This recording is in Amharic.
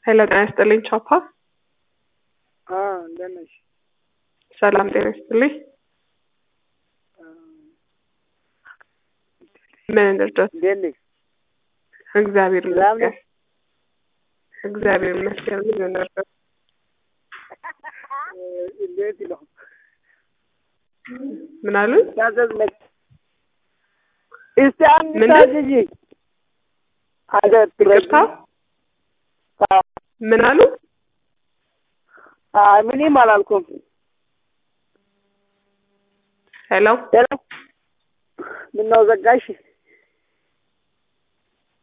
ሄሎ ጤና ይስጥልኝ ቻፓ። እንደት ነሽ? ሰላም ጤና ይስጥልኝ። ምን እንርዳት? እንዴት ነሽ? እግዚአብሔር ሰላም ይመስገን። እግዚአብሔር ይመስገን። ምን እንርዳት? እንዴት ነው? ምን አሉኝ? ታዘዝ ነሽ? እስቲ አንድ ምን? ታዝዢ። አንተ ይቅርታ ምን አሉ? አይ ምንም አላልኩም። ሄሎ ሄሎ ምነው ዘጋሽ?